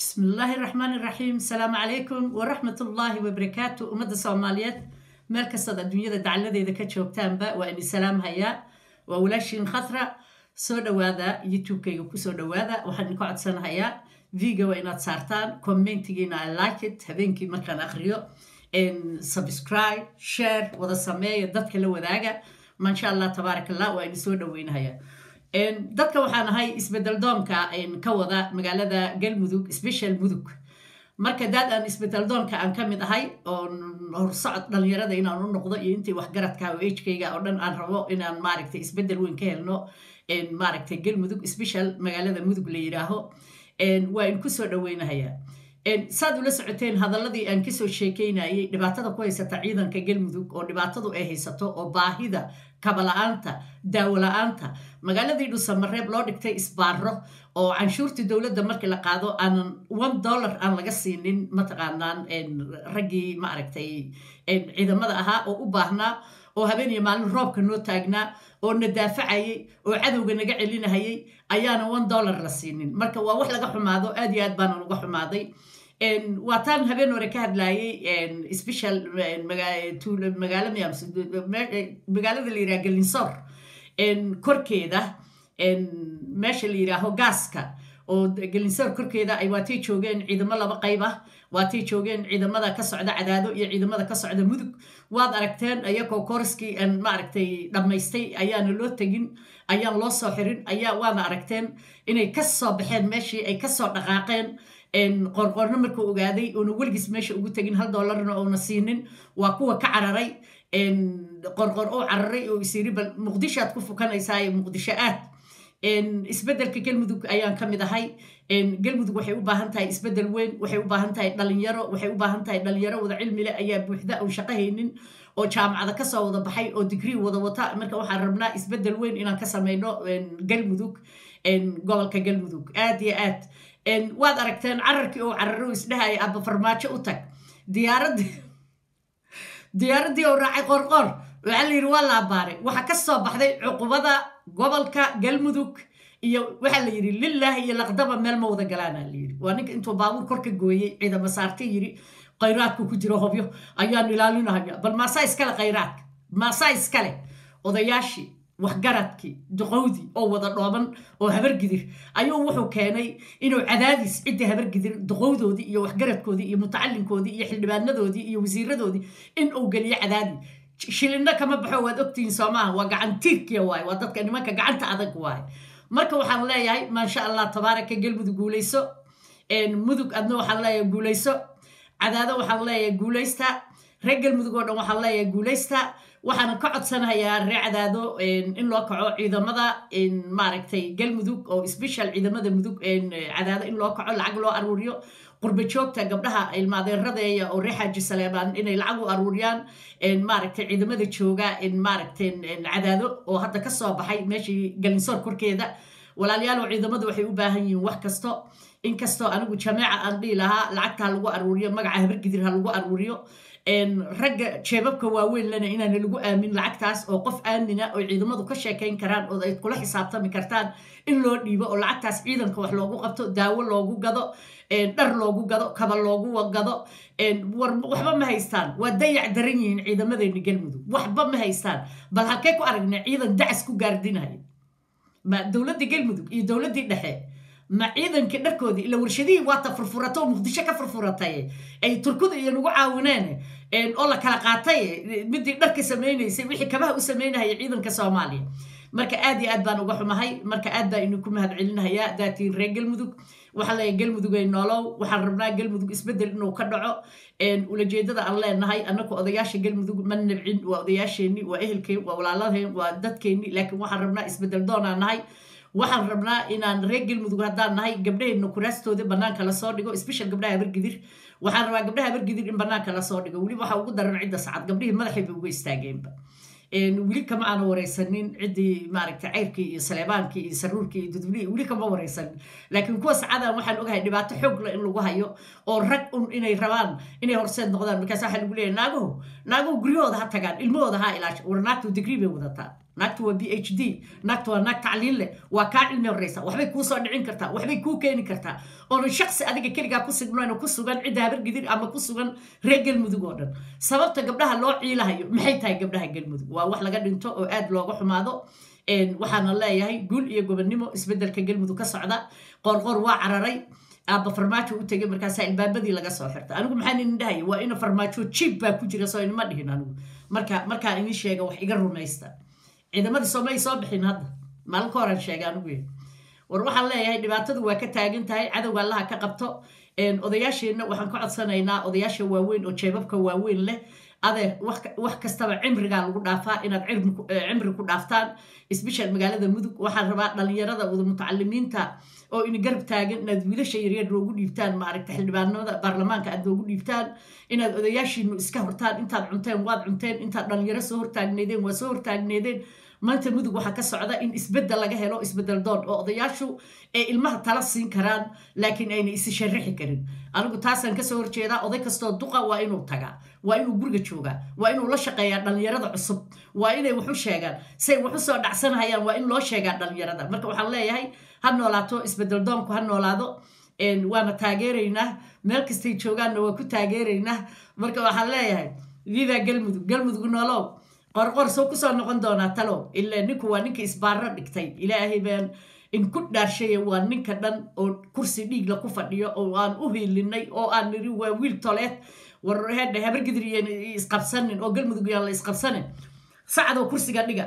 بسم الله الرحمن الرحيم السلام عليكم ورحمة الله وبركاته أمد الصوماليات meel kastaad adduunyada dacaladeeda ka joogtaanba waa ini salaam hayaa waa walaashiin khatra soo dhowaada youtube-kayga kusoo dhowaada waxaan idinka codsanahayaa viga waa inaad saartaan commentigiina i like it habeenkii markaan akriyo subscribe share wada sameeya dadka la wadaaga maasha allah tabaarak allah waa idin soo dhoweynahayaa dadka waxaan ahay isbedel doonka ka wada magaalada galmudug special mudug marka daad aan isbedel doonka aan ka mid ahay oon horsocod dhalinyarada inaan u noqdo iyo intii waxgaradka o hkayga oo dhan aan rabo inaan maaragtay isbedel weyn ka helno maaragtay galmudug special magaalada mudug la yidhaaho waa in kusoo dhoweynahayaa saad ula socoteen hadaladii aan kasoo sheekeynayay dhibaatada ku haysata ciidanka galmudug oo dhibaatadu ay haysato oo baahida kabala-aanta daawo-la-aanta magaaladii dhusamareeb loo dhigtay isbaaro oo canshuurtii dowladda markii la qaado aanan one dollar aan laga siinin mataqaanaan raggii maaragtay ciidamada ahaa oo u baahnaa oo habeeniyo maalin roobka noo taagnaa oo na daafacayay oo cadowga naga celinahayay ayaana one dollar la siinin marka waa wax laga xumaado aad iyo aad baanan uga xumaaday waataan habeen hore ka hadlayay special magaalada la yiraha galinsoor korkeeda meesha la yiraaho gaaska oo galinsoor korkeeda ay waatay joogeen ciidamo laba qayb ah waatay joogeen ciidamada ka socda cadaado iyo ciidamada ka socda mudug waad aragteen ayagoo koriskii maaragtay dhammaystay ayaana loo tegin ayaan loo soo xirin ayaa waana aragteen inay kasoo baxeen meeshii ay kasoo dhaqaaqeen qorqorno markuu ogaaday oona weligiis meesha ugu tegin hal doolarna oona siinin waa kuwa ka cararay qorqor oo cararay oo isyiri bal muqdishoaad ku fukanaysaa muqdisho aad isbedelka galmudug ayaan ka mid ahay galmudug waxay u baahan tahay isbedel weyn waxay u baahan tahay dhalinyaro waxay u baahan tahay dhalinyaro wada cilmile ayaa buuxda oon shaqo haynin oo jaamacada kasoo wada baxay oo digrii wada wata marka waxaan rabnaa isbedel weyn inaan ka sameyno galmudug gobolka galmudug aad iyo aad waad aragteen cararkii oo cararo isdhahaya aba farmaajo u tag diyaaradii diyaaradii oo raacay qorqoor waxaa la yidhi waa la abaaray waxaa ka soo baxday cuqubada gobolka galmudug iyo waxaa la yidhi lilaahi iyo laqdaba meel ma wada galaana la yidhi waa ninka intuu baabuur kor ka gooyey ciidama saartay yidhi khayraadku ku jiro hobyo ayaan ilaalinahaya bal maasaa iskale khayraadka maasaa iskale odayaashii waxgaradkii duqowdii oo wada dhooban oo habargidir ayuu wuxuu keenay inuu cadaadis ciddii habargidir duqowdoodii iyo waxgaradkoodii iyo mutacalinkoodii iyo xildhibaanadoodii iyo wasiiradoodii in uu geliyo cadaadi shilinno kama baxo waad ogtihiin soomaaha waa gacantiirkiya waaye waa dadka nimanka gacanta adag waaye marka waxaan leeyahay maasha allah tabaaraka galmudug guulayso mudug adna waxaan leeyahay guulayso cadaado waxaan leeyahay guulaysta reer galmudug oo dhan waxaan leeyahay guulaysta waxaan ka codsanayaa ree cadaado in loo kaco ciidamada maaragtay galmudug oo special ciidamada mudug cadaado in loo kaco lacag loo aruuriyo qurba joogta gabdhaha ilmaadeeradeeya oo ree xaaji saleebaan inay lacag u aruuriyaan maaragtay ciidamada jooga maaragtay cadaado oo hadda kasoo baxay meeshii galinsoor korkeeda walaalayaal ciidamadu waxay u baahan yihiin wax kasto inkastoo anigu jameeca aan dhihi lahaa lacagta ha lagu aruuriyo magaca habargidir ha lagu aruuriyo ragga jeebabka waaweyn lena inaana lagu aamin lacagtaas oo qof aamina oo ciidamadu ka sheekayn karaan oo ay kula xisaabtami kartaan in loo dhiibo oo lacagtaas ciidanka wax loogu qabto daawo loogu gado dhar loogu gado kaba loogu gado waxba ma haystaan waa dayac daran yihiin ciidamadeeni galmudug waxba ma haystaan bal halkee ku aragna ciidan dacas ku gaardinaya ma dowladdii galmudug iyo dowladdii dhexe ma ciidankii dharkoodii ila warshadihii waata furfurata oo muqdisho ka furfuratay ay turkuda iyo nagu caawineen oo la kala qaatay midii dharka samaynaysay wixii kabaha u samaynahaya ciidanka soomaaliya marka aad iyo aad baan uga xumahay marka aad baa idinku mahad celinahayaa daatiin reer galmudug waxaa leeyahay galmudugay noolow waxaan rabnaa galmudug isbedel inuu ka dhaco ulajeedada aan leenahay annaku odayaasha galmudug ma nabcin waa odayaasheenni waa ehelkeen waa walaaladeen waa dadkeenni laakiin waxaan rabnaa isbedel doonaan nahay waxaan rabnaa inaan reer galmudug haddaan nahay gabdhaheenna kuraastooda banaanka lasoo dhigo special gabdhaha habargidir waxaan rabaa gabdhaha habargidir in banaanka lasoo dhigo weliba waxaa ugu daran cidda sacad gabdhihii madaxay bay uga istaageenba weli kama aana wareysanin ciddii maaragtay ceyrkii iyo saleebaankii iyo saruurkii iyo dudblihii weli kama wareysanin laakiin kuwa sacadan waxaan ogahay dhibaato xoogla in lagu hayo oo rag un inay rabaan inay horseed noqdaan markaas waxaa lagu leeyahay naaguhu naaguhu guryahooda ha tagaan ilmahooda ha ilaasha war naagtu digrii bay wadataa naagta waa b h d naagta waa naag tacliin leh waa kaa cilmi horeysa waxbay kuu soo dhicin kartaa waxbay kuu keeni kartaa oonan shaksi adiga keligaa ku signayn ku sugan cidda habargidir ama ku sugan reer galmudug oo dhan sababta gabdhaha loo ciilahayo maxay tahay gabdhaha galmudug waa wax laga dhinto oo aad looga xumaado waxaana leeyahay guul iyo gobonnimo isbedelka galmudug ka socda qoorqoor waa cararay aabba farmaajo u tegay markaasaa ilbaabadii laga soo xirta anigu maxaan idin dhahaya waa ina farmaajo jiib baa ku jira soo inima dhihin anigu marka markaan idin sheega wax iga rumaysta ciidamadii soomay soo bixin hadda maalin ka horan sheega anigu war waxaan leeyahay dhibaatadu waa ka taagan tahay cadowga allaha ka qabto odayaasheenna waxaan ka codsanaynaa odayaasha waaweyn oo jeebabka waaweyn leh adeer wax kastaba cimrigaa lagu dhaafaa inaad cimri ku dhaaftaan isbishal magaalada mudug waxaan rabaa dhalinyarada wada mutacalimiinta oo ina garab taagan inaad wiilasha yaryar loogu dhiibtaan maaragta xildhibaanimada baarlamaanka aad loogu dhiibtaan inaad odayaashiinu iska hortaan intaad cunteen waad cunteen intaad dhalinyaro soo hortaagneedeen waa soo hortaagneedeen maanta mudug waxaa ka socda in isbedel laga helo isbedel doon oo odayaashu ay ilmaha tala siin karaan laakiin ayna isi sharaxi karin anigu taasaan kasoo horjeedaa oday kastoo duqa waa inuu tagaa waa inuu guriga joogaa waa inuu la shaqeeyaa dhalinyarada cusub waa inay waxu sheegaan say waxu soo dhacsanhayaan waa in loo sheegaa dhalinyarada marka waxaan leeyahay ha noolaato isbedel doonku ha noolaado waana taageeraynaa meel kastay joogaanna waa ku taageeraynaa marka waxaan leeyahay viva galmudug galmudug noolow qorqor soo kusoo noqon doonaa talow ila ninku waa ninka isbaaro dhigtay ilaahay baan in ku dhaarshaye waa ninka dhan oo kursi dhiigla ku fadhiyo oo aan u hiilinay oo aan niri waa wiil toleed war hedha habargidir iyan isqabsanin oo galmudug yaan la isqabsanin sacadoo kursiga dhiga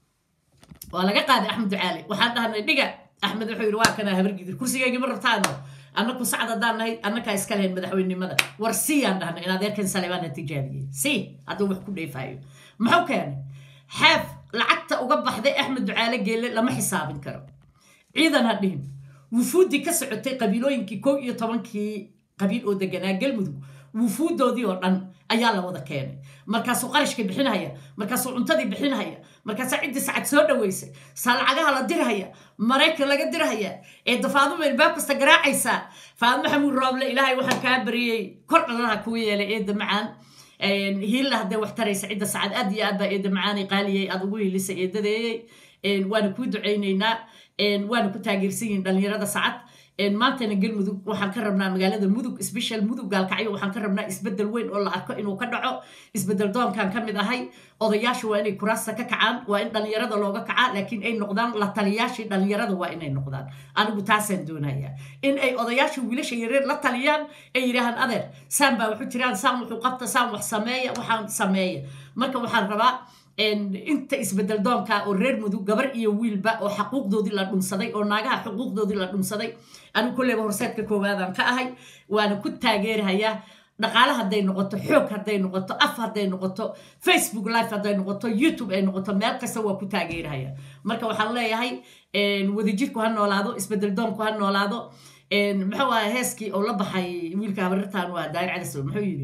waa laga qaaday axmed ducaale waxaan dhahnay dhiga axmed wuxuu yidhi waa kanaa habargidir kursigaygi ma rabtaano annaku sacad haddaan nahay annakaa iska lahayn madaxweynenimada war siyaan dhahnay in adeerkan saleebaan ha tijaabiyey si hadduu wax ku dheefaayo muxuu keenay xeef lacagta uga baxday axmed ducaale geelle lama xisaabin karo ciidan ha dhihin wufuuddii ka socotay qabiilooyinkii kow iyo tobankii qabiil oo deganaa galmudug wufuuddoodii oo dhan ayaa la wada keenay markaasuu qarashka bixinhaya markaasuu cuntadii bixinhaya markaasaa ciddii sacad soo dhaweysay saa lacagaha la dirhaya maraykan laga dirhaya ee dafaaduma ilbaab kasta garaacaysaa faadmo xamuud rooble ilaahay waxaan kaa bariyey kor dhalaha kuu yeelay eedda macaan hiilla hadday wax taraysa cidda sacad aad iyo aad baa eedda macaanay qaaliyey aad ugu hiilisay eedadeeyey waana kuu ducaynaynaa waana ku taageersan yihin dhalinyarada sacad maantana galmudug waxaan ka rabnaa magaalada mudug sbeshal mudug gaalkacyo waxaan ka rabnaa isbedel weyn oo la arko inuu ka dhaco isbedel doonkan ka mid ahay odayaasha waa inay kuraasta ka kacaan waa in dhalinyarada looga kacaa laakiin ay noqdaan la taliyaashii dhalinyarada waa inay noqdaan anigu taasaan doonaya in ay odayaasha wiilasha yareer la taliyaan ay yidhaahaan adeer saan baa waxu jiraan saan wuxuu qabta saan wax sameeya waxaan sameeya marka waxaan rabaa inta isbedel doonka oo reer mudug gabar iyo wiilba oo xaquuqdoodii la dhunsaday oo naagaha xuquuqdoodii la dhunsaday anigu kolleyba horseedka koowaadaan ka ahay waana ku taageerahayaa dhaqaale hadday noqoto xoog hadday noqoto af hadday noqoto facebook live hadday noqoto youtube ay noqoto meel kasta waa ku taageerahaya marka waxaan leeyahay wadajirku ha noolaado isbedel doonku ha noolaado muxuu aha heeskii oo la baxay wiilka habarirtan waa daayir calisow muxuu yidhi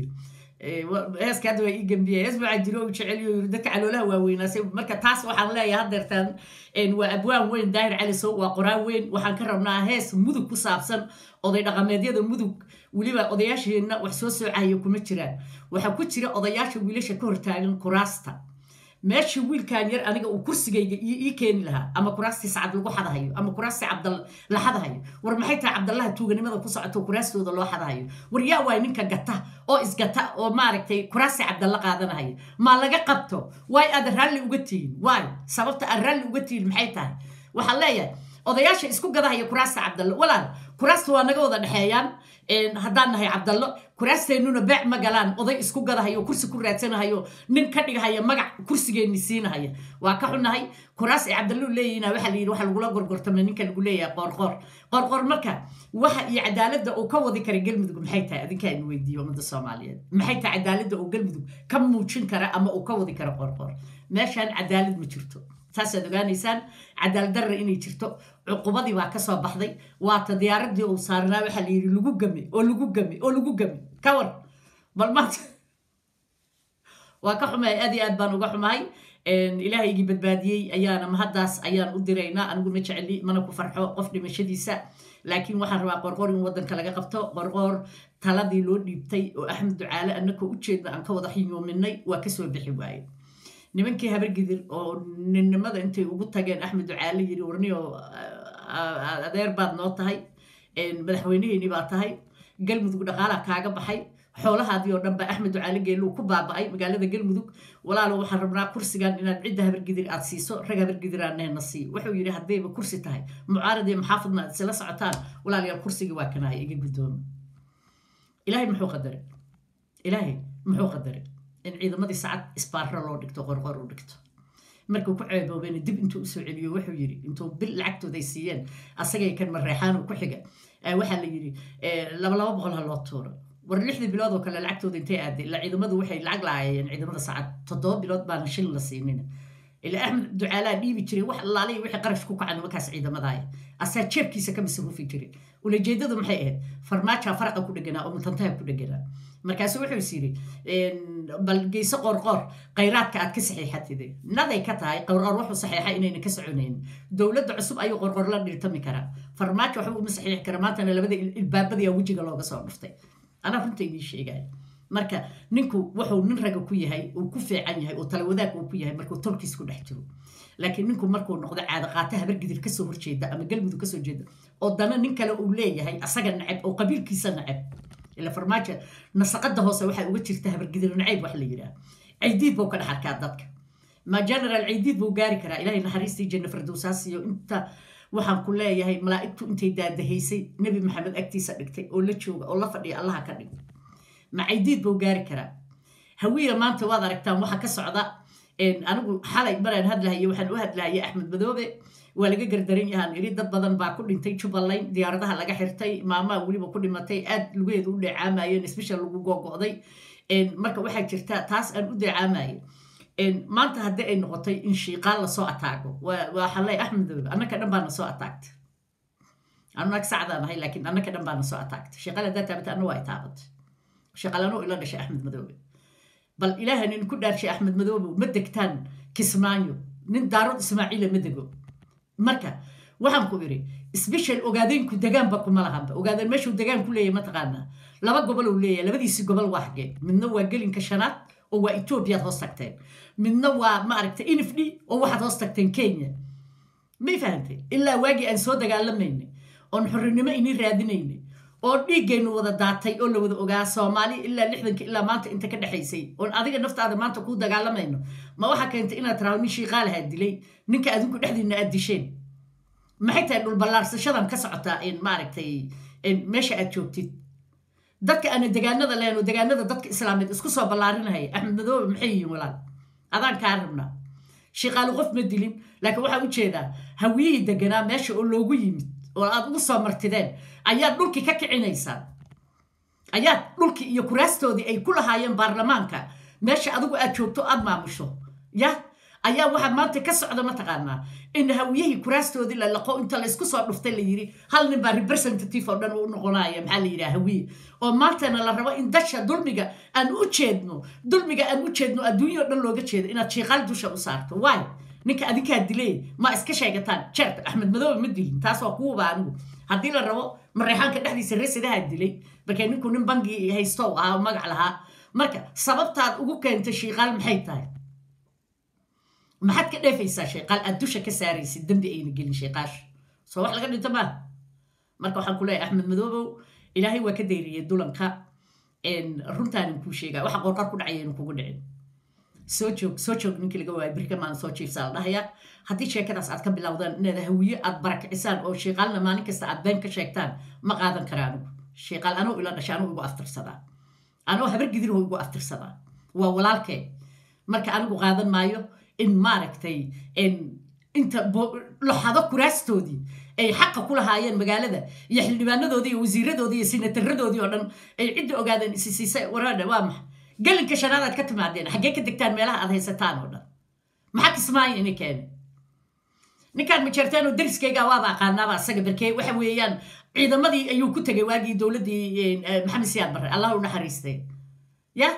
heeska hadda waa ii gembiya hees waxaa jiro u jeceliyo yiri dadka caloolaha waaweynaasay marka taas waxaan leeyahay haddeertaan waa abwaan weyn daahir calisow waa qoraan weyn waxaan ka rabnaa hees mudug ku saabsan oday dhaqameedyada mudug weliba odayaasheenna wax soo soocayo kuma jiraan waxaa ku jira odayaasha wiilasha ka hortaagan kuraasta meeshii wiilkan yar aniga uu kursigayga ii keeni lahaa ama kuraastii sacad lagu xadahayo ama kuraastii cabdal la xadahayo war maxay tahay cabdallaha tuuganimada ku socoto kuraastooda loo xadahayo war yaa waay ninka gata oo isgata oo maaragtay kuraastii cabdalla qaadanahayo maa laga qabto waay aad raalli uga tihin waay sababta aad raalli uga tihin maxay tahay waxaan leeyahay odayaasha isku gadahaya kuraasta cabdallo walaal kuraasta waa naga wada dhexeeyaan haddaan nahay cabdallo kuraasteennuna beec ma galaan oday isku gadahayo kursi ku raadsanahayo nin ka dhigahaya magac kursigeenni siinahaya waa ka xunahay kuraas ay cabdallo leeyihiina waxaa la yidhi waxa lagula gorgortama ninka lagu leeyahay qoorqoor qoorqoor marka waxa iyo cadaaladda uu ka wadi kara galmudug maxay tahay adinkaa inu weydiiyo ummadda soomaaliyeed maxay tahay cadaaladda uu galmudug ka muujin kara ama uu ka wadi kara qoorqoor meeshaan cadaalad ma jirto taasaad ogaanaysaan cadaalad darra inay jirto cuqubadii baa ka soo baxday waata diyaaradii uu saarnaa waxaa la yidhi lagu game oo lagu game oo lagu game ka war bal maanta waa ka xumahay aad iyo aad baan uga xumahay ilaahaygii badbaadiyey ayaana mahaddaas ayaan u diraynaa anigu ma jeceli mana ku farxo qof dhimashadiisa laakiin waxaan rabaa qorqor in waddanka laga qabto qorqoor taladii loo dhiibtay oo axmed ducaale annakoo ujeedna aan ka wada xiyoominay waa kasoo bixi waaye nimankii habargidir oo ninnimada intay ugu tageen axmed ducaale yiri warniyo adeer baad noo tahay madaxweyneheeni baa tahay galmudug dhaqaalaa kaaga baxay xoolahaadii oo dhan baa axmed ducaale geeluu ku baaba'ay magaalada galmudug walaalo waxaan rabnaa kursigan inaad cidda habargidir aad siiso rag habargidiraanehna siiyo wuxuu yidhi haddayba kursi tahay mucaarad iyo maxaafadna aad isla socotaan walaalayaal kursigii waa kanahay iga guddoomi ilaahay muxuu qadaray ilaahay muxuu qadaray in ciidamadii sacad isbaarro loo dhigto qorqor u dhigto markuu ku ceeboobeen dib intuu usoo celiyo wuxuu yidhi intuu bil lacagtooday siiyeen asagay kan mareexaanu ku xiga waxaa la yidhi laba laba boqol ha loo tuuro war lixdii bilood oo kale lacagtooda intay aaday ilaa ciidamadu waxay lacag lahaayeen ciidamada sacad toddoba bilood baana shil la siinin ilaa axmed ducaalaa dhiibi jiray wax allaaliya wixii qarash ku kaca nimankaas ciidamadaaya asaa jeebkiisa ka masruufi jiray ulajeedadu maxay ahayd farmaajaa faraqa ku dheganaa oo mutantaha ku dheganaa markaasu wuxuu is yidhi bal geyso qoorqoor khayraadka aad ka saxiixatide naday ka tahay qoorqoor wuxuu saxiixa inayna ka soconayn dowladda cusub ayuu qoorqoor la dhirtami karaa farmaajo waxba uma saxiixi kara maantana labada ilbaabadiya wejiga looga soo dhuftay anaa runta idiin sheegaya marka ninku wuxuu nin raga ku yahay uu ku fiican yahay oo talawadaag uu ku yahay markuu tolkiis ku dhex jiro laakiin ninku markuu noqdo caado qaata habargidir kasoo horjeeda ama galmudug kasoo jeeda oo dana nin kale uu leeyahay asaga nacab oo qabiilkiisa nacab ila farmaajo nasaqada hoose waxaa uga jirta habargidir nacayb wax la yidhaha caydiid buu ka dhex arkaa dadka ma general caydiid buu gaari karaa ilahay naxariistii janna fardowsaas iyo inta waxaan ku leeyahay malaa'igtu intay daadahaysay nebi maxamed agtiisa dhigtay oo la jooga oo la fadhiya allaha ka dhig ma caydiid buu gaari karaa hawiya maanta waad aragtaan waxa ka socda anigu xalay maraan hadlahaye waxaan u hadlahayay axmed madoobe waa laga gardaran yahaan iri dad badan baa ku dhintay jubbaland diyaaradaha laga xirtay maamaa weliba ku dhimatay aad lugaheedu u dheecaamayeen special lagu googo'day marka waxaa jirta taas aan u deecaamaye maanta haddii ay noqotay in shiiqaan lasoo ataago waxaa leey axmed madoobe annaka dhan baana soo ataagtay anag sacdaan ahay laakiin annaka dhan baana soo ataagtay shiiqal haddaa taabata anna waa ay taabatay shiiqalanoo ila dhashay axmed madoobe bal ilaahan in ku dhaarshay axmed madoobe ma degtaan kismaayo nin daarood ismaaciila ma dego marka waxaan ku idhi sbeshal ogaadeynku degaanba kuma lahanba ogaadeen meeshuu degaan ku leeyahy mataqaanaa laba gobol uu leeyahay labadiisi gobol waa xageen midna waa gelinka shanaad oo waa etoobiyaad hoos tagteen midna waa maaragta inifdhi oo waxaad hoos tagteen kenya may fahantay ilaa waagii aan soo dagaalamaynay oon xorinimo ini raadinaynay oo dhiiggaynu wada daatay oo la wada ogaa soomaali ilaa lixdanka ilaa maanta inta ka dhexaysay oon adiga naftaada maanta kuu dagaalamayno ma waxaa keentay inaad tiraado nin shiiqaalahaa dilay ninka adinku dhexdiina aad disheen maxay tahay dhulballaarsashadan ka socotaa maaragtay meesha aad joogtid dadka aana degaanada lehno degaanada dadka islaameed isku soo ballaarinahaya axmed madoobe maxay yihiin walaal adaan kaa rabnaa shiiqaalu qof ma dilin laakiin waxaa u jeedaa hawiyihii deganaa meesha oo loogu yimid oo aad ugu soo martideen ayaad dhulkii ka kicinaysaan ayaad dhulkii iyo kuraastoodii ay ku lahaayeen baarlamaanka meesha adigu aad joogto aad maamusho ya ayaa waxaa maanta ka socda mataqaanaa in hawiyihii kuraastoodii la laqo inta laysku soo dhuftay la yidhi hal nin baa representative oo dhan u noqonaya maxaa la yidhaha hawiye oo maantana la rabo in dasha dulmiga aan u jeedno dulmiga aan u jeedno adduunya o dhan looga jeedo inaad shiiqaal dusha u saarto waay ninka adinkaa dilay ma iska sheegataan jeerta axmed madoobe ma dilin taas waa kuwaba anigu haddii la rabo mareexaanka dhexdiisa residaha dilay markee ninku nin bangi haysto ahaa oo magac lahaa marka sababtaad ugu keentay shiiqaal maxay tahay maxaad ka dheefaysaa shayqaal aad dusha ka saaraysid dembi ayna gelin shayqaasha soo wax laga dhinto maaha marka waxaan ku leeyahay axmed madoobow ilaahay waa ka dayriyey dulanka runtaanin kuu sheegaa waxa qorqar ku dhacaya inu kugu dhicin soo joog soo joog ninkii laga waaya birka maalin soo jiifsaa la dhahayaa haddii sheekadaas aad ka bilowdaan inaad hawiye aad barakicisaan oo shayqaalna maalin kasta aad been ka sheegtaan ma qaadan kara anigu shayqaal anuu ila dhashay anuu igu aftirsadaa anuu habar gidirho igu aftirsadaa waa walaalkee marka anigu qaadan maayo in maaragtay inta loxado kuraastoodii ay xaqa ku lahaayeen magaalada iyo xildhibaanadoodii iyo wasiiradoodii iyo sinataradoodii oo dhan ay cidda ogaadeen isi siisay waraadha waa maxa gelinka shanaadaad ka timaadeen xaggee ka degtaan meelaha aad haysataan oo dhan maxaa kismaayo ini keeni ninkaan majeertaan oo dariskayga waaba aqaanaaba asaga barkee waxa weeyaan ciidamadii ayuu ku tegay waagii dowladdii maxamed siyaad barre allah u naxariistay ya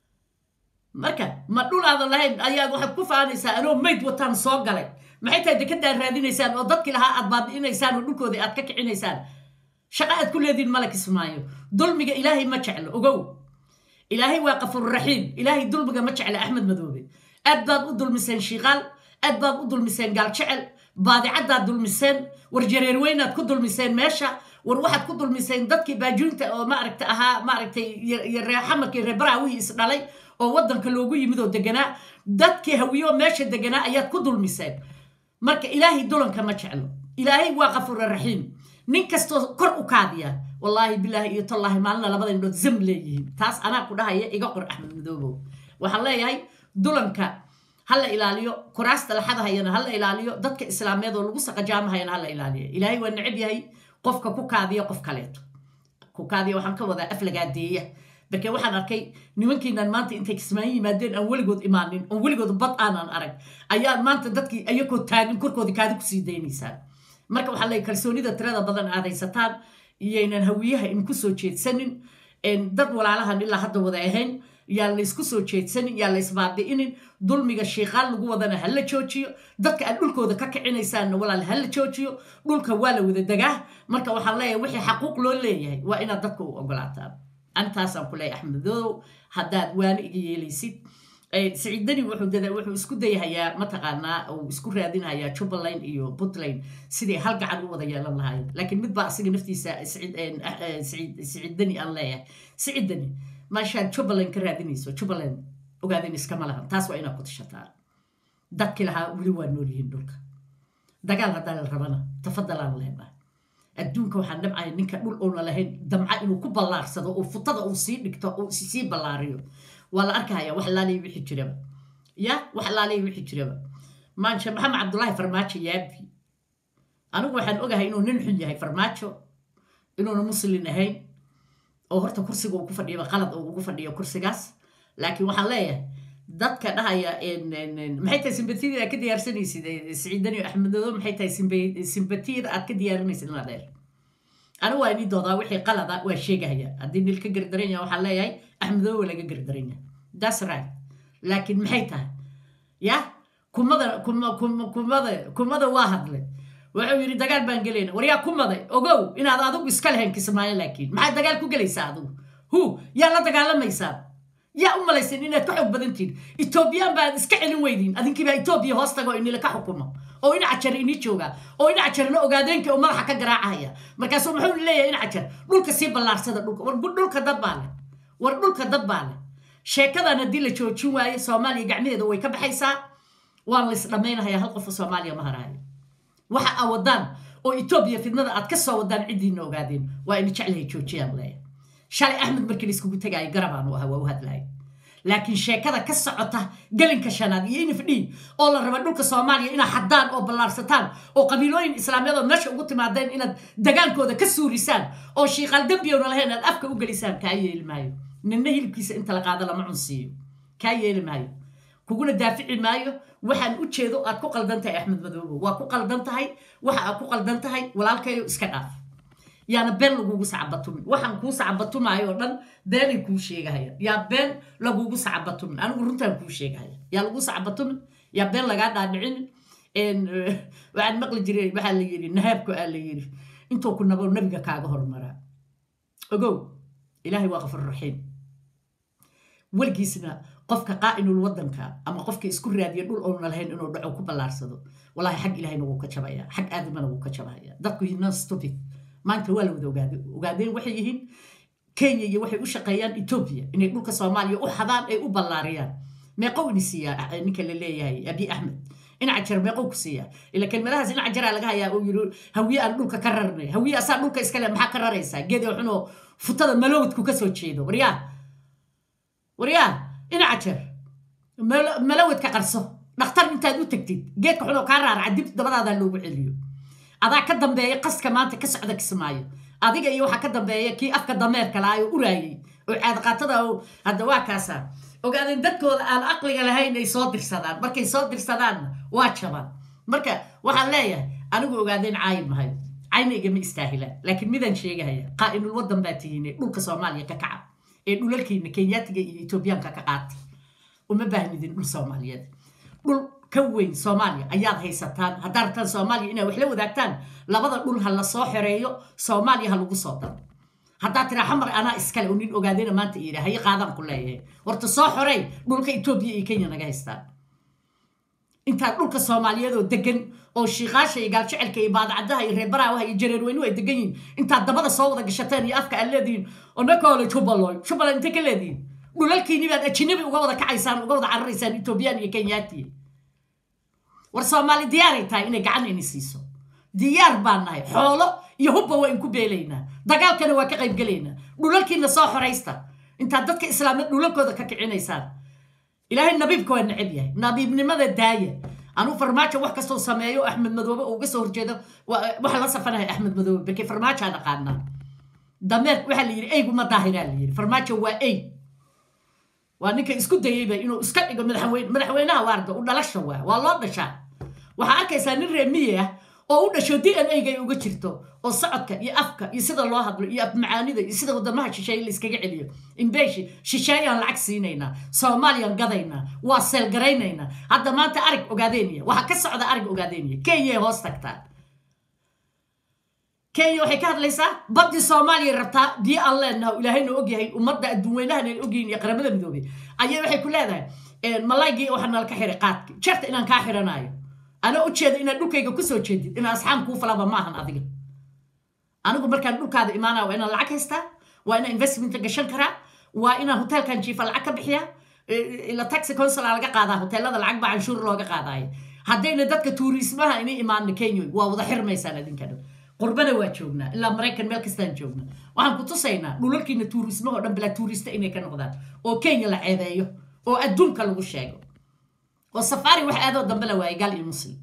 marka ma dhul aadan lahayn ayaad waxaad ku faanaysaa anoo mayd wataan soo galay maxay tahay dekadaad raadinaysaan oo dadkii lahaa aad baabi'inaysaan oo dhulkoodii aad ka kicinaysaan shaqa aad ku leediin mala kismaayo dulmiga ilaahay ma jeclo ogow ilaahay waa qafuurraxiim ilaahay dulmiga ma jecla axmed madoobe aad baad u dulmiseen shiiqaal aad baad u dulmiseen gaaljecel baadicaddaad dulmiseen war jareerweynaad ku dulmiseen meesha war waxaad ku dulmiseen dadkii baajuunta oo maaragta ahaa maaragtay iyo reexamarkii reebaraawihi is dhalay oo waddanka loogu yimid oo deganaa dadkii hawiyo meesha deganaa ayaad ku dulmiseen marka ilaahay dulanka ma jeclo ilaahay waa kafuura raxiim nin kastoo kor u kaadiya wallaahi bilaahi iyo tallaahi maalina labada indhood zam leeyihiin taas anaa ku dhahaya iga qor axmed madoobow waxaan leeyahay dulanka ha la ilaaliyo kuraasta laxadahayana ha la ilaaliyo dadka islaameed oo lagu saqajaamahayana ha la ilaaliyo ilaahay waa necab yahay qofka ku kaadiya qof kaleeto ku kaadiya waxaan ka wadaa aflagaadeeya marke waxaan arkay nimankiinan maanta intay kismaayo yimaadeen aan weligood imaanin oon weligood bad aanan arag ayaa maanta dadkii ayakoo taagin korkoodii kaadi kusii daynaysaan marka waxaa leeyahy kalsoonida tirada badan aad haysataan iyaynan hawiyaha in ku soo jeedsanin dad walaalahan ilaa hadda wada ahayn yaa laysku soo jeedsanin yaa laysbaabi'inin dulmiga shiiqaan lagu wadana ha la joojiyo dadka aad dhulkooda ka kicinaysaanna walaal ha la joojiyo dhulka waa la wada degaa marka waxaan leeyahay wixii xaquuq loo leeyahay waa inaad dadka u ogolaataan antaasaan ku leeyahay axmedow haddaad waana iga yeelaysid siciidani wuxuu isku dayahayaa mataqaanaa uu isku raadinhayaa jubbaland iyo puntland sidai hal gacan u wada yeelan lahaayeen laakiin mid baa asiga naftiisa siciidani aan leeyahay siciidani maashaad jubbaland ka raadinayso jubbaland ogaadin iskama lahan taas waa inaad ku tashataan dadkii lahaa weli waa nool yihiin dhulka dagaal haddaa la rabana tafadalaan leenahay adduunka waxaan dhabcaya ninka dhul oona lahayn damca inuu ku ballaarsado oo futada uu sii dhigto uu sii ballaariyo waa la arkaya wax laalay wixi jiraba ya wax laalay wixi jiraba maanshe maxamed cabdullaahi farmaajo yaabi anigu waxaan ogahay inuu nin xun yahay farmaajo inuuna muslin ahayn oo horta kursiga uu ku fadhiyaba qalad oo ugu fadhiyo kursigaas laakiin waxaan leeyahay dadka dhahaya maxay tahay simbatiyada aad ka diyaarsanaysid siciidani axmedodo maxay tahay simbatiyada aad ka diyaarinaysid ina dheer anigu waa inii doodaa wixii qalada waa sheegahaya haddii nil ka gardaran yaha waxaan leeyahay axmedodo waa laga gardaran yahay that's right laakiin maxay tahay ya kumada kumada kumada waa hadlay wuxuu yidhi dagaal baan gelayna war yaa kumaday ogow inaad adigu iska lahayn kismaayo laakiin maxaad dagaal ku gelaysaa adigu hu yaa la dagaalamaysaa yaa u malaysan inaad ka xoog badantihin etoobiyaan baad iska celin weydiin adinkiibaa etoobiya hoos tago inila ka xukumo oo ina cajar ini jooga oo ina cajarna ogaadeenkii oo madaxa ka garaacahaya markaasuu muxuu leeyahay ina cajar dhulka sii ballaarsada dhulka war dhulka dad baa leh war dhulka dad baa leh sheekadan haddii la joojin waayo soomaaliya gacmaheeda way ka baxaysaa waan la isdhammaynahayaa hal qofa soomaaliya ma haraayo waxa aa wadaan oo etoobiya fidnada aad ka soo wadaan ciddiina ogaadeen waa ina jeclahay joojiyaan leeyahay shalay axmed markii la iskugu tegaayo garabaanu ahaa waa u hadlahay laakiin sheekada ka socota galinka shanaad iyo inif d oo la raba dhulka soomaaliya inaad xaddaan oo ballaarsataan oo qabiilooyin islaamiyadood meesha ugu timaadeen inaad dagaalkooda ka suurisaan oo shiiqaal dembiyowna lahayn aad afka u gelisaan kaa yeeli maayo ninna hilibkiisa inta la qaado lama cunsiiyo kaa yeeli maayo kuguna daafici maayo waxaan u jeedo aad ku qaldan tahay axmed madoobo waa ku qaldan tahay waxa aad ku qaldan tahay walaalkayo iska dhaaf yaana been lagugu sacabatumin waxaan kuu sacabatumaayo oo dhan beenay kuu sheegahaya yaa been lagugu sacabatumin anigu runtaan kuu sheegahaya yaa lagu sacabatumin yaa been lagaa dhaadhicinin waxaan maqli jiray waxaa la yidhi nahaabku aa la yidhi intuu ku nabo nabiga kaaga hormaraa ogow ilaahay waa qafur raxiim weligiisna qofka qaa'inul wadanka ama qofka isku raadiya dhul oona lahayn inuu dhaco ku ballaarsado wallahi xag ilahayna wuu ka jabaya xag aadamana wuu ka jabaya dadku yidna stupid maanta waa la wada ogaade ogaadeen waxay yihiin kenya iyo waxay u shaqeeyaan etoobiya inay dhulka soomaaliya u xadaan ay u ballaariyaan meeqow ini siiyaa ninka la leeyahay abi axmed inacajar meeqow ku siiyaa ila kelmadahaas inacajaraa laga hayaa uu yidhi hawiye aan dhulka ka rarnay hawiye asaa dhulka iskale maxaa ka raraysaa geed oo xunoo futada malowdku ka soo jeedo waryaa waryaa inacajar malowdka qarso dhakhtar intaad u tagtid geedka xunoo kaa raaraca dib dabadaadaa loogu celiyo adaa ka dambeeya qaska maanta ka socda kismaayo adiga iyo waxaa ka dambeeya kii afka dameerka lahaa oo uraayey oo caadqaatada hadda waa kaasa ogaadeen dadkooda aan aqliga lahayn ay soo dirsadaan markay soo dirsadaanna waa jabaan marka waxaan leeyahay anigu ogaadeen caayi mahay cayna igama istaahilaan laakiin midaan sheegahaya qaa'inul wadan baa tihiine dhulka soomaaliya ka kaca ee dhulalkiina kenyaatiga iyo etoobiyaanka ka qaata uma baahnidin dhul soomaaliyeed dhul ka weyn soomaaliya ayaad haysataan haddaad rabtaan soomaaliya inaad wax la wadaagtaan labada dhul ha la soo xoreeyo soomaaliya ha lagu soo daro haddaad tiraa xamar anaa iskale oo nin ogaadayna maanta iyidha haye qaadaan ku leeyahay horta soo xorey dhulka etoobiya iyo kenya naga haystaan intaad dhulka soomaaliyeed oo degan oo shiikaasha iyo gaaljecelka iyo baadacadaha iyo reebaraawaha iyo jareerweynuhu ay degan yihiin intaad dabada soo wada gashateen iyo afka aad leedihiin onakoole jubbaland jubbaland intay ka leedihiin dhulalkiini baad ajinabi uga wada kacaysaan uga wada cararaysaan etoobiyaan iyo kenyaati war soomaali diyaaray tahay inay gacan ini siiso diyaar baan nahay xoolo iyo hubba waa inku beelaynaa dagaalkana waa ka qaybgelaynaa dhulalkiina soo xoraysta intaad dadka islaamiyad dhulalkooda ka kicinaysaan ilaahay nabiibka waa necab yahay nabiibnimada daaya anuu farmaajo wax kastoo sameeyo axmed madoobe oo uga soo horjeedo waxa la safanahay axmed madoobe berke farmaajoa dhaqaanaa dameer waxaa la yidhi eyguma daahiraa la yidhi farmaajo waa ey waa ninka isku dayeyba inuu iska dhigo madaxweyne madaxweynaha waarda u dhalasha waa waa loo dhashaa waxaa arkaysaa nin reemiye ah oo u dhasho d n a-ga ay uga jirto oo socodka iyo afka iyo sida loo hadlo iyo afmacaanida iyo sida wadamaha shisheeye la iskaga celiyo imbeeshi shisheeyaan lacag siinaynaa soomaaliyaan gadaynaa waa seelgaraynaynaa hadda maanta arig ogaadeynaya waxaa ka socda arig ogaadeynaya kenya hoos tagtaa kenya waxay ka hadlaysaa baddii soomaaliya rabtaa biyo aan leenaha ilaahayna ogyahay ummadda adduunweynahan ay ogyihin iyo qaramada midoobey ayay waxay ku leedahay malaygii waxaa nala ka xiray qaadki jeerta inaan kaa xiranaayo anaa ujeeda inaad dhulkayga kusoo jeedid inaa asxaam kuu falaba maahan adiga anigu markaan dhulkaada imaanaya waa inaan lacag haystaa waa inaan investmenta gashan karaa waa inaan hotelkan jiifa lacag ka bixiya ila taxi consula laga qaadaa hoteelada lacag baa canshuur looga qaadaayo haddayna dadka tuuriismaha inay imaano kenya waa wada xirmaysaan adinka dhan qurbana waa joognaa ilaa maraykan meel kastaan joogna waxaan ku tusaynaa dhulalkiina tuuriismaha oo dhan bilaa tuuriista inay ka noqdaan oo kenya la ceebeeyo oo adduunka lagu sheego oo safaari wax aadoo dambe la waayay gaal iyo muslim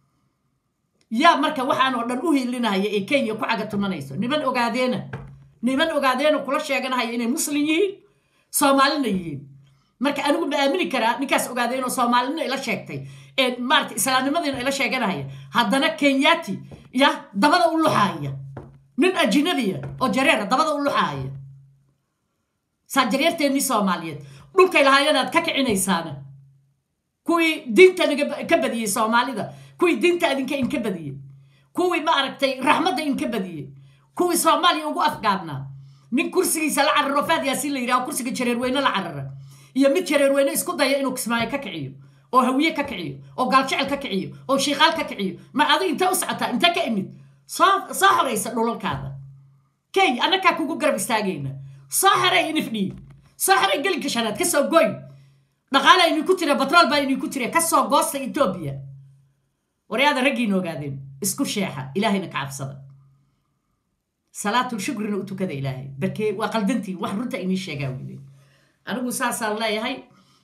yaa marka waxaan oo dhan u hilinaya ee kenya ku caga tumanayso niman ogaadeena niman ogaadeena kula sheeganahaya inay muslim yihiin soomaalina yihiin marka anigu ma aamini karaa ninkaas ogaadeen oo soomaalina ila sheegtay ee maarata islaamnimadiina ila sheeganahaya haddana kenyati ya dabada u luxaaya nin ajinabiya oo jareera dabada u luxaaya saa jareerteennii soomaaliyeed dhulkay lahaayanaad ka kicinaysaana kuwii diinta ka badiyey soomaalida kuwii diinta adinka inka badiyey kuwii ma aragtay raxmadda inka badiyey kuwii soomaaliya ugu afgaabnaa nin kursigiisa la cararo faad yaasiin la yidhaho kursiga jareerweyne la carara iyo mid jareerweyne isku daya inuu kismaayo ka kiciyo oo hawiye ka kiciyo oo gaaljecel ka kiciyo oo shiikaal ka kiciyo ma adi intee u socotaa intee ka imid soo soo xoraysa dhulalkaada key annakaa kugu garab istaagayna soo xeray inifdhii soo xeray gelinka shanaad ka soo goy dhaqaala idinku tira batrool baa idinku tira ka soo goosta etoobiya waryaada raggiina ogaadeen isku sheexa ilaahayna ka cabsada salaatul shukrina u tukada ilaahay barkee waa qaldantiin wax runta inii sheegaa weyde anigu saasaan leeyahay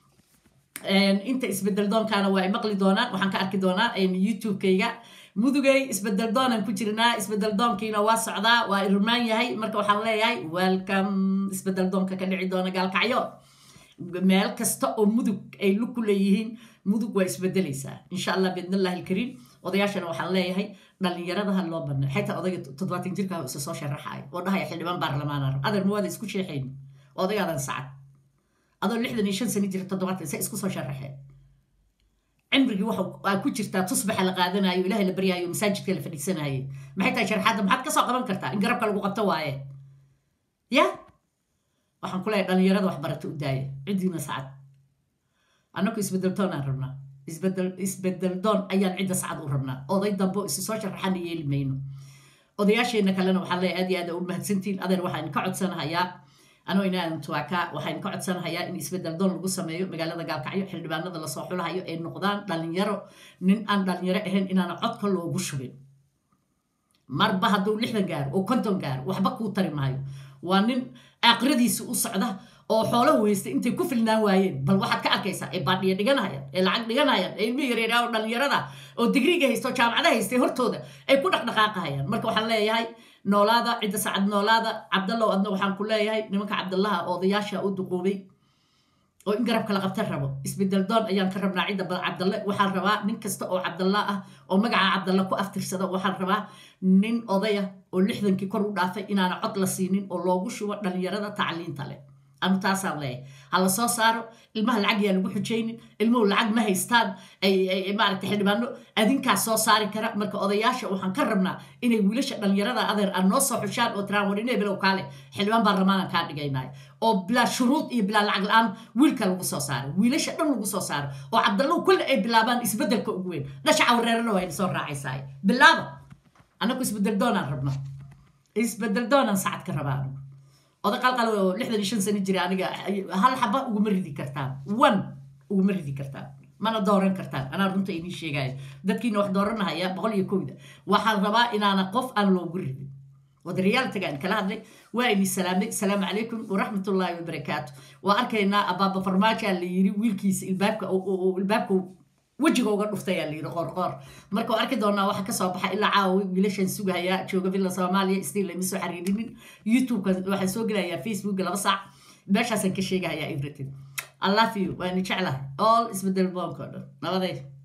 inta isbedel doonkaana waa ay maqli doonaan waxaan ka arki doonaa youtube-kayga mudugay isbedel doonaan ku jirnaa isbedel doonkiina waa socdaa waa irmaan yahay marka waxaan leeyahay welcome isbedel doonka ka dhici doona gaalkacyo meel kasta oo mudug ay lug ku leeyihiin mudug waa isbedelaysaa insha allah biidnillahi alkariim odayaashana waxaan leeyahay dhallinyaradaha loo banay xataa odayga toddobaatan jirka isa soo sharaxaaya oo dhahaya xildhibaan baarlamaana adeer mawaada isku sheexayn odagaadan sacad adoo lixdan iyo shan sano jira toddobaatan se isku soo sharaxeen cimrigii waxa ku jirtaa tusbaxa la qaadanayo ilahay la baryaayo masaajidka la fadhiisanaaye maxay tahay sharxaadda maxaad kasoo qaban kartaa in garabka lagu qabto waaye ya waxaan ku leeyahay dhallinyarada waxbarata u daaya ciddiina sacad annaku isbedel doonaan rabnaa isbedel isbedel doon ayaan cidda sacad u rabnaa oday dambo isi soo sharaxana yeeli mayno odayaasheenna kalena waxaan leeyahay aad iyo aad u mahadsantiin adeer waxaan ka codsanahayaa anoo inaan tuwaaka waxaan ka codsanahayaa in isbedel doon lagu sameeyo magaalada gaalkacyo xildhibaanada lasoo xulahayo ay noqdaan dhalinyaro nin aan dhalinyaro ahayn inaana codka loogu shubin marba hadduu lixdan gaaro oo konton gaaro waxba kuu tari maayo waa nin aakhiradiisi u socda oo xoolahu haystay intay ku filnaan waayeen bal waxaad ka arkaysaa ee baadhiya dhiganahayaan ee lacag dhiganahayaan ee ilmi yareeraa oo dhalinyarada oo digriga haysta oo jaamacada haystay hortooda ay ku dhaqdhaqaaqahayaan marka waxaan leeyahay noolaada cidda sacad noolaada cabdallow adna waxaan ku leeyahay nimanka cabdallaha odayaasha u duquubay oo in garabka la qabta rabo isbedel doon ayaan ka rabnaa cidda bal cabdalle waxaan rabaa nin kasta oo cabdalla ah oo magaca cabdalle ku aftirsada waxaan rabaa nin odaya oo lixdankii kor u dhaafay inaana cod la siinin oo loogu shubo dhalinyarada tacliinta leh anu taasaan leeyahay ha la soo saaro ilmaha lacag yaa lagu xujaynin ilmuhu lacag ma haystaan maaragta xildhibaano adinkaas soo saari kara marka odayaasha waxaan ka rabnaa inay wiilasha dhallinyarada adeer aan noo soo xushaan oo tiraan warine bilow kaale xildhibaan baarlamaanaan kaa dhigaynayo oo bilaa shuruud iyo bilaa lacag la-aan wiilka lagu soo saaro wiilasha dhan lagu soo saaro oo cabdallow kulle ay bilaabaan isbeddelka ugu weyn dhasha cawreerana waa soo raacaysaa bilaaba annagu isbedel doonaan rabno isbedel doonaan sacad ka rabaa anigu oda qalqal oo lixdan iyo shan sano jira aniga hal xaba uguma ridi kartaan one uguma ridi kartaan mana dooran kartaan anaa runta idiin sheegaayo dadkiina wax dooranahaya boqol iyo kowda waxaan rabaa inaana qof aan loogu ridin wadariyaaltaga aan kala hadlay waa idin salaamay asalaamu calaykum waraxmatullaahi wabarakaatu waa arkaynaa abaaba farmaajoa la yiri wiilkiisa ilbaabka ilbaabka wejiga uga dhuftayaa la yiri qoorqoor marka arki doonaa waxa kasoo baxa ilaa caawa wiilashan sugahaya jooga villa soomaaliya stiil lama soo xariirinin youtube-ka waxaan soo gelayaa facebooka laba saac meeshaasaan ka sheegahayaa everything i love you waani jeclahay all isbedel boonka o dhan nabaday